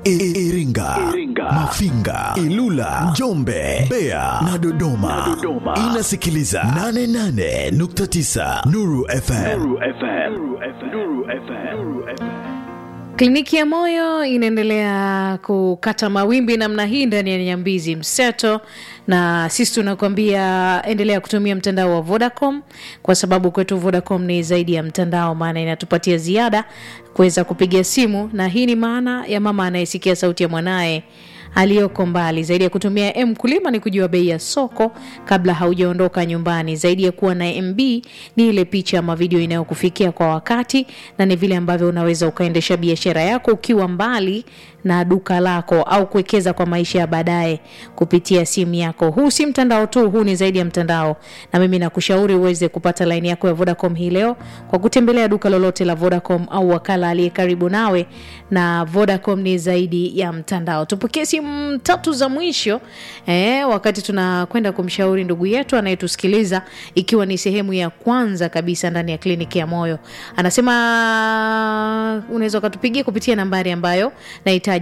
I- Iringa, Mafinga, Ilula, Njombe, Mbeya na Dodoma. Inasikiliza 88.9 Nuru FM. Kliniki ya moyo inaendelea kukata mawimbi namna hii ndani ya Nyambizi Mseto, na sisi tunakuambia endelea kutumia mtandao wa Vodacom kwa sababu kwetu Vodacom ni zaidi ya mtandao, maana inatupatia ziada kuweza kupiga simu, na hii ni maana ya mama anayesikia sauti ya mwanaye aliyoko mbali. Zaidi ya kutumia M kulima ni kujua bei ya soko kabla haujaondoka nyumbani. Zaidi ya kuwa na MB ni ile picha ama video inayokufikia kwa wakati, na ni vile ambavyo unaweza ukaendesha biashara yako ukiwa mbali na duka lako au kuwekeza kwa maisha ya baadaye kupitia simu yako. Huu si mtandao tu, huu ni zaidi ya mtandao, na mimi nakushauri uweze kupata laini yako ya Vodacom hii leo kwa kutembelea duka lolote la Vodacom au wakala aliye karibu nawe, na Vodacom ni zaidi ya mtandao. Tupokee simu tatu za mwisho eh, wakati tunakwenda kumshauri ndugu yetu anayetusikiliza, ikiwa ni sehemu ya kwanza kabisa ndani ya kliniki ya moyo. Anasema unaweza ukatupigia kupitia nambari ambayo nahitaja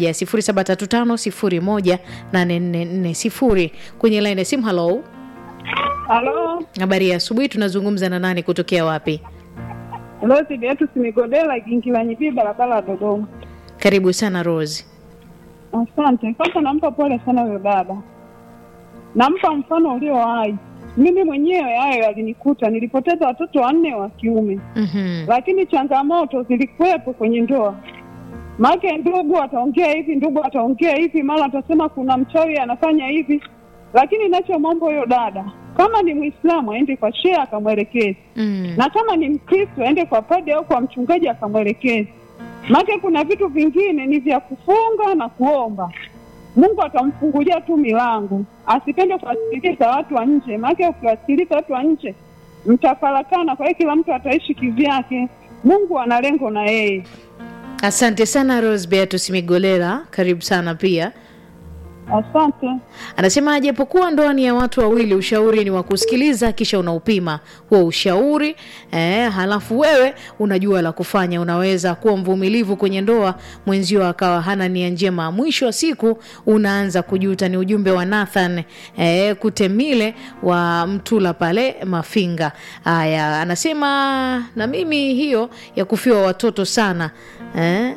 0735018440 kwenye line ya simu. Halo, Halo, habari ya asubuhi. Tunazungumza na nani kutokea wapi? Rosi Beatus Migodela, Igingira Nyibii, barabara ya Dodoma. Karibu sana Rose. Asante. Kwanza nampa pole sana huyo dada, nampa mfano ulio hai. Mimi mwenyewe hayo yalinikuta, nilipoteza watoto wanne wa kiume, Mhm. lakini changamoto zilikuwepo kwenye ndoa. Maake ndugu ataongea hivi, ndugu ataongea hivi, mara atasema kuna mchawi anafanya hivi, lakini nachomwomba huyo dada, kama ni Mwislamu aende kwa shehe akamwelekeze Mm. na kama ni Mkristo aende kwa padre au kwa mchungaji akamwelekeza. Maana kuna vitu vingine ni vya kufunga na kuomba, Mungu atamfungulia tu milango. Asipende kuwasikiliza watu wa nje, maana ukiwasikiliza watu wa nje mtafarakana. Kwa hiyo kila mtu ataishi kivyake. Mungu ana lengo na yeye. Asante sana Rose Beatus Migolela, karibu sana pia. Asante. Anasema japokuwa ndoa ni ya watu wawili, ushauri ni wa kusikiliza, kisha unaupima huo ushauri eh, halafu wewe unajua la kufanya. Unaweza kuwa mvumilivu kwenye ndoa, mwenzio akawa hana nia njema, mwisho wa siku unaanza kujuta. Ni ujumbe wa Nathan eh, Kutemile wa Mtula pale Mafinga. Haya, anasema na mimi hiyo ya kufiwa watoto sana eh,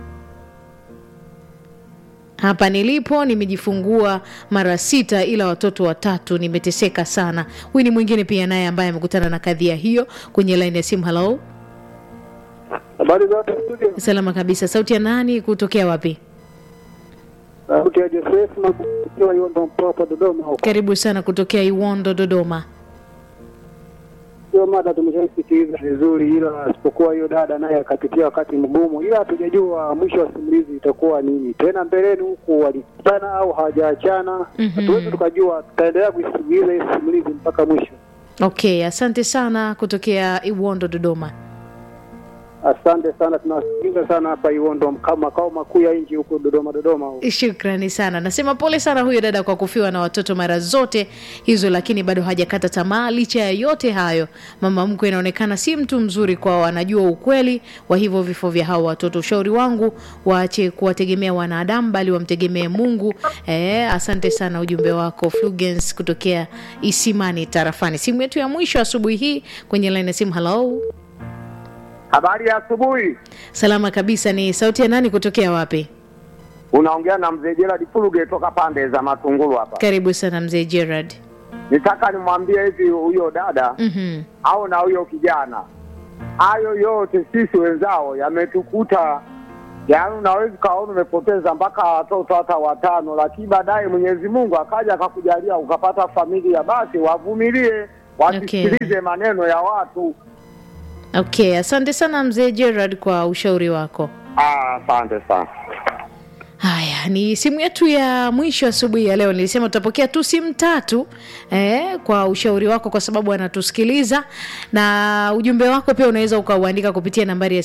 hapa nilipo nimejifungua mara sita, ila watoto watatu, nimeteseka sana. Huyu ni mwingine pia naye ambaye amekutana na kadhia hiyo kwenye laini ya simu. Halo, Habari zote studio. salama kabisa. Sauti ya nani? Kutokea wapi? Sauti ya Joseph na kukiwa hiyo ndo mpoa hapa Dodoma huko. Karibu sana kutokea Iwondo, Dodoma. Hiyo mada tumeshaisikiliza vizuri, ila isipokuwa hiyo dada naye akapitia wakati mgumu, ila hatujajua mwisho wa simulizi itakuwa nini tena mbeleni huku, walikutana au hawajaachana. Mhm. Hatuwezi tukajua, tutaendelea kuisikiliza hii simulizi mpaka mwisho. Okay, asante sana kutokea Iwondo, Dodoma. Asante sana, tunawasikiliza sana hapa Iwondo, mka- makao makuu ya nchi huko Dodoma, Dodoma huko. Shukrani sana. Nasema pole sana huyo dada kwa kufiwa na watoto mara zote hizo, lakini bado hajakata tamaa. Licha ya yote hayo, mama mkwe inaonekana si mtu mzuri kwao, anajua ukweli wa hivyo vifo vya hao watoto. Ushauri wangu waache kuwategemea wanadamu, bali wamtegemee Mungu. Eh, asante sana ujumbe wako Flugens kutokea Isimani tarafani. Simu yetu ya mwisho asubuhi hii kwenye line ya simu. Hello, Habari ya asubuhi, salama kabisa. Ni sauti ya nani kutokea wapi? unaongea na mzee Gerald Fuluge toka pande za Matungulu hapa. Karibu sana mzee Gerard. Nitaka nimwambie hivi huyo dada Mhm. au na huyo kijana, hayo yote sisi wenzao yametukuta. Yaani unaweza ukaona umepoteza mpaka watoto hata watano, lakini baadaye Mwenyezi Mungu akaja akakujalia ukapata familia, basi wavumilie, wasisikilize maneno ya watu. Okay, asante sana mzee Gerard kwa ushauri wako. Ah, Asante sana. Haya, ni simu yetu ya mwisho asubuhi ya leo nilisema tutapokea tu simu tatu eh, kwa ushauri wako kwa sababu anatusikiliza na ujumbe wako pia unaweza ukauandika kupitia nambari ya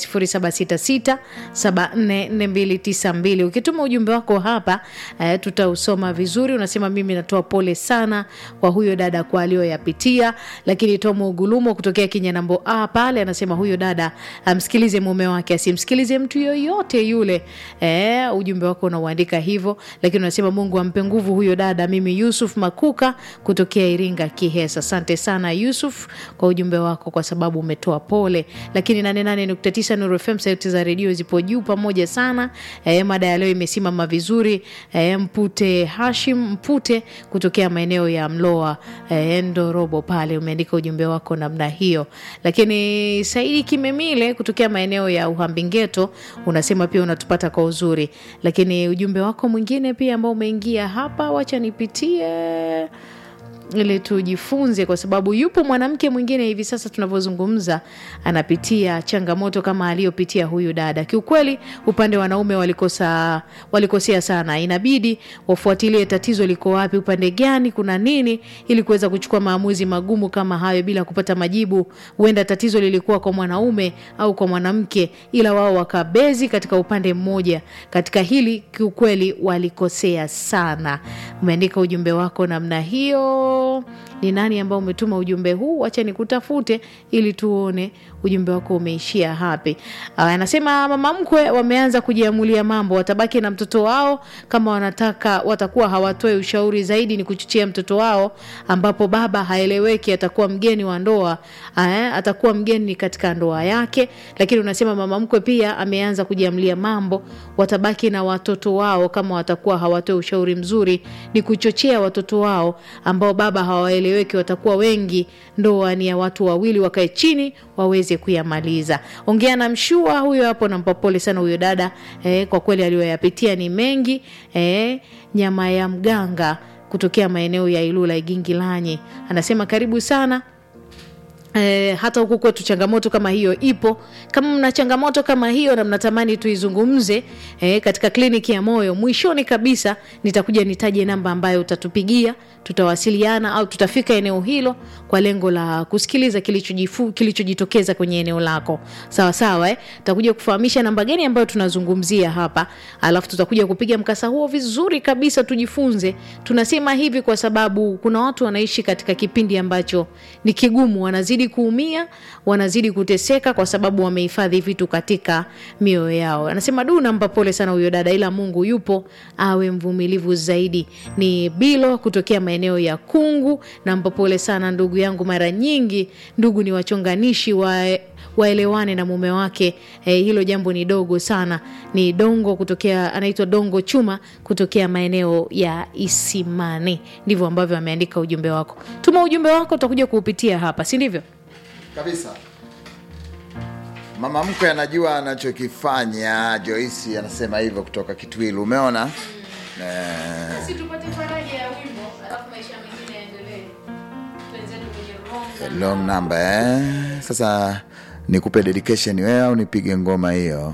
766744292 ukituma ujumbe wako hapa eh, tutausoma vizuri unasema mimi natoa pole sana kwa huyo dada kwa aliyoyapitia lakini tomo ugulumo kutokea kinyanambo a pale anasema huyo dada amsikilize mume wake asimsikilize mtu yoyote yule eh, ujumbe wako unauandika hivyo lakini unasema mungu ampe nguvu huyo dada mimi yusuf makuka kutokea iringa kihesa asante sana yusuf kwa ujumbe wako kwa sababu umetoa pole lakini 88.9 Nuru FM sauti za redio zipo juu pamoja sana eh, mada ya leo imesimama vizuri eh, mpute hashim mpute kutokea maeneo ya mloa eh, ndorobo pale umeandika ujumbe wako namna hiyo lakini saidi kimemile kutokea maeneo ya uhambingeto unasema pia unatupata kwa uzuri lakini ujumbe wako mwingine pia ambao umeingia hapa wacha nipitie ili tujifunze kwa sababu yupo mwanamke mwingine hivi sasa tunavyozungumza anapitia changamoto kama aliyopitia huyu dada kiukweli upande wa wanaume walikosa walikosea sana inabidi wafuatilie tatizo liko wapi upande gani kuna nini ili kuweza kuchukua maamuzi magumu kama hayo bila kupata majibu huenda tatizo lilikuwa kwa mwanaume au kwa mwanamke ila wao wakabezi katika upande mmoja katika hili kiukweli walikosea sana umeandika ujumbe wako namna hiyo ni nani ambao umetuma ujumbe huu wacha nikutafute ili tuone ujumbe wako umeishia hapi Ah, anasema mama mkwe wameanza kujiamulia mambo watabaki na mtoto wao kama wanataka watakuwa hawatoe ushauri zaidi ni kuchochea mtoto wao ambapo baba haeleweki atakuwa mgeni wa ndoa eh, atakuwa mgeni katika ndoa yake lakini unasema mama mkwe pia ameanza kujiamlia mambo watabaki na watoto wao kama watakuwa hawatoe ushauri mzuri ni kuchochea watoto wao ambao baba hawaeleweki watakuwa wengi ndoa ni ya watu wawili wakae chini waweze kuyamaliza ongea na mshua huyo hapo nampa pole sana huyo dada eh, kwa kweli aliyoyapitia ni mengi eh, nyama ya mganga kutokea maeneo ya ilula igingilanyi anasema karibu sana E, hata huku kwetu changamoto kama hiyo ipo kama mna changamoto kama hiyo na mnatamani tuizungumze e, katika kliniki ya moyo mwishoni kabisa nitakuja nitaje namba ambayo utatupigia tutawasiliana au tutafika eneo hilo kwa lengo la kusikiliza kilichojifu- kilichojitokeza kwenye eneo lako sawa sawa eh? tutakuja kufahamisha namba gani ambayo tunazungumzia hapa alafu tutakuja kupiga mkasa huo vizuri kabisa tujifunze tunasema hivi kwa sababu kuna watu wanaishi katika kipindi ambacho ni kigumu wanazidi kuumia wanazidi kuteseka kwa sababu wamehifadhi vitu katika mioyo yao anasema du nampa pole sana huyo dada ila mungu yupo awe mvumilivu zaidi ni bilo kutokea maeneo ya kungu nampa pole sana ndugu yangu mara nyingi ndugu ni wachonganishi wa waelewane na mume wake eh, hilo jambo ni dogo sana ni dongo kutokea anaitwa dongo chuma kutokea maeneo ya isimani ndivyo ambavyo ameandika ujumbe wako tuma ujumbe wako utakuja kuupitia hapa si ndivyo kabisa mama mkwe anajua anachokifanya joisi anasema hivyo kutoka kitwilu umeona eh, long number eh? sasa nikupe dedication wewe au nipige ngoma hiyo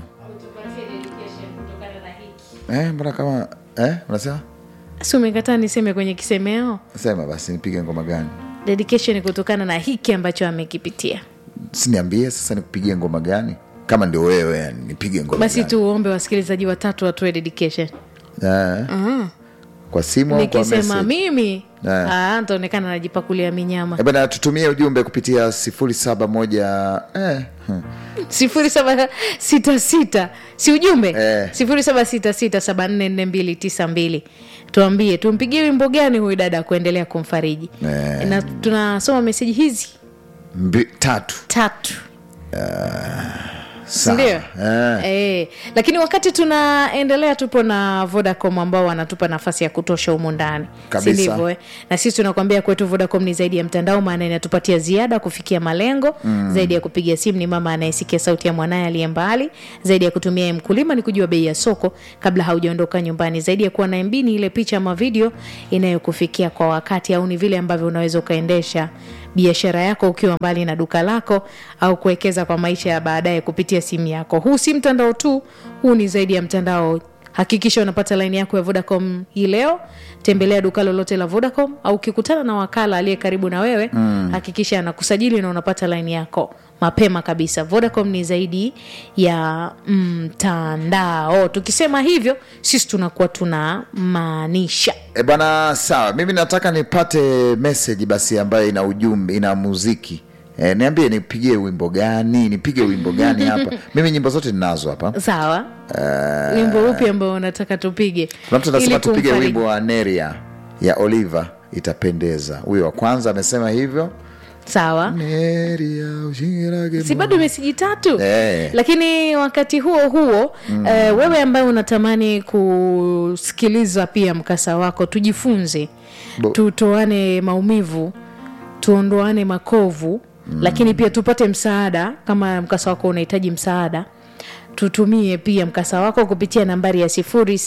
eh, mbona kama eh, unasema si umekataa niseme kwenye kisemeo sema basi nipige ngoma gani dedication kutokana na hiki ambacho amekipitia siniambie sasa nikupigie ngoma gani kama ndio wewe yani nipige ngoma basi gani? tuombe wasikilizaji watatu watoe dedication eh, kwa simu au kwa nikisema message? mimi Eh. ah, ntaonekana najipakulia minyama Eh, bana tutumie ujumbe kupitia sifuri saba moja eh, hmm. sifuri saba sita sita si ujumbe Eh. sifuri saba sita sita saba nne nne mbili tisa mbili tuambie tumpigie wimbo gani huyu dada kuendelea kumfariji Eh. na tunasoma meseji hizi Mbi, tatu tatu Sawa. sindio eh. Eh, lakini wakati tunaendelea tupo na vodacom ambao wanatupa nafasi ya kutosha humu ndani Kabisa. sindivyo eh? na sisi tunakwambia kwetu vodacom ni zaidi ya mtandao maana inatupatia ziada kufikia malengo mm. zaidi ya kupiga simu ni mama anayesikia sauti ya mwanaye aliye mbali zaidi ya kutumia mkulima ni kujua bei ya soko kabla haujaondoka nyumbani zaidi ya kuwa na mb ni ile picha ama video inayokufikia kwa wakati au ni vile ambavyo unaweza ukaendesha biashara yako ukiwa mbali na duka lako au kuwekeza kwa maisha ya baadaye kupitia simu yako huu si mtandao tu huu ni zaidi ya mtandao hakikisha unapata laini yako ya vodacom hii leo tembelea duka lolote la vodacom au ukikutana na wakala aliye karibu na wewe mm. hakikisha anakusajili na unapata laini yako mapema kabisa vodacom ni zaidi ya mtandao tukisema hivyo sisi tunakuwa tunamaanisha E bwana, sawa. Mimi nataka nipate message basi ambayo ina ujumbe, ina muziki. E, niambie nipigie wimbo gani, nipige wimbo gani hapa. Mimi nyimbo zote ninazo hapa. sawa wimbo upi ambao unataka tupige Kuna mtu anasema Ili tupige kumfariji. wimbo wa Neria ya Oliver, itapendeza. Huyo wa kwanza amesema hivyo. sawa Neria ushingirage si bado meseji tatu Eh. lakini wakati huo huo mm. eh, wewe ambaye unatamani kusikiliza pia mkasa wako tujifunze Bo- tutoane maumivu tuondoane makovu mm. lakini pia tupate msaada kama mkasa wako unahitaji msaada tutumie pia mkasa wako kupitia nambari ya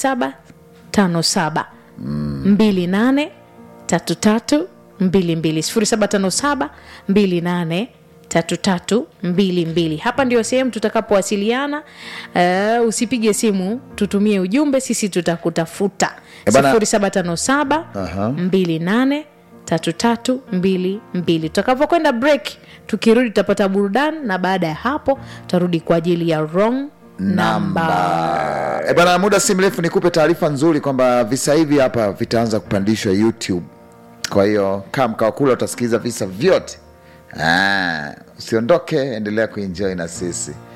0757 28 33 22 0757 28 3322 hapa ndio sehemu tutakapowasiliana uh, usipige simu tutumie ujumbe sisi tutakutafuta Eh, bana- 0757 Aha. 28 3322 tutakapokwenda break tukirudi tutapata burudani na baada ya hapo tutarudi kwa ajili ya wrong number E bana, muda si mrefu nikupe taarifa nzuri kwamba visa hivi hapa vitaanza kupandishwa YouTube. Kwa hiyo kaa mkao kula, utasikiliza visa vyote. Ah, usiondoke, endelea kuenjoy na sisi.